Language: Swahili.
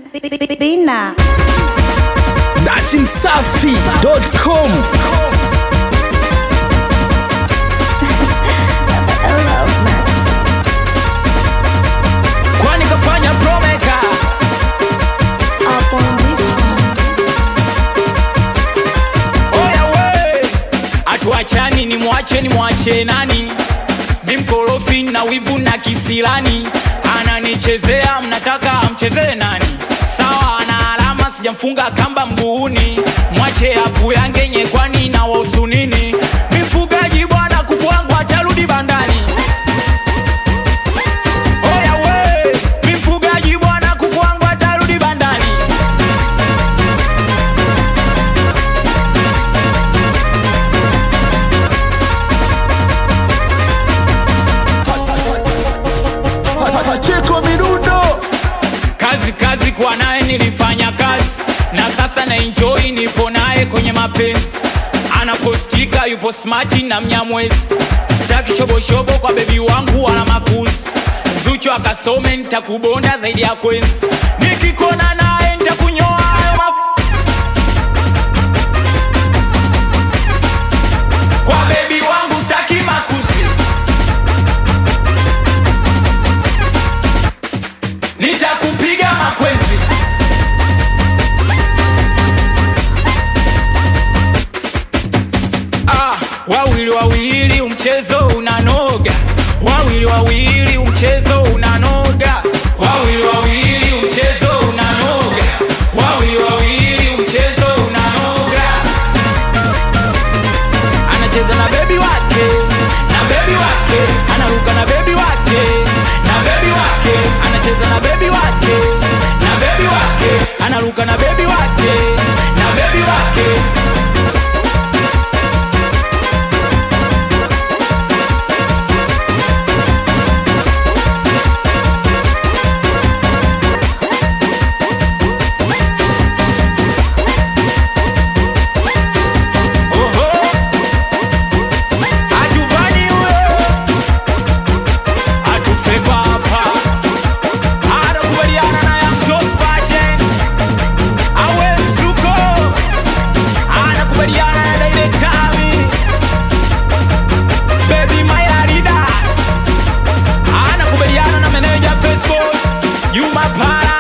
Bina. datimsafi.com kwani kafanya promeka Up on this one. oya we atuachani ni mwache ni mwache nani mi mkorofi na wivu na kisilani ananichezea mnataka amchezee nani sawa ana alama sijamfunga kamba mguuni mwache apu yangenye kwani na wausunini mi mfugaji bwana kuku wangu atarudi bandani oya we mi mfugaji bwana kuku wangu atarudi bandani Pacheko Mirundo kazi kazi kwa naye nilifanya kazi na sasa na enjoy nipo naye kwenye mapenzi anapostika yupo smati na mnyamwezi sitaki shoboshobo kwa bebi wangu wala mapuzi zucho akasome nitakubonda zaidi ya kwenzi nikikona naye nitakunyoa hayo ma... kwa bebi wangu staki makuzi nitakupiga makwenzi ah, wawili wawili umchezo unanoga wawili wawili umchezo unanoga wawili wawili umchezo unanoga wawili wawili umchezo unanoga anacheza na bebi wake na bebi wake anaruka na bebi wake na bebi wake anacheza na bebi wake na bebi wake anaruka na bebi wake na bebi wake Oho. Hatuvani huyo. Hatufe papa. Anakubaliana na Young Toes Fashion. Awe msuko. Anakubaliana na Daile Tami. Baby Mayarida. Anakubaliana na meneja Facebook. Yuma Para.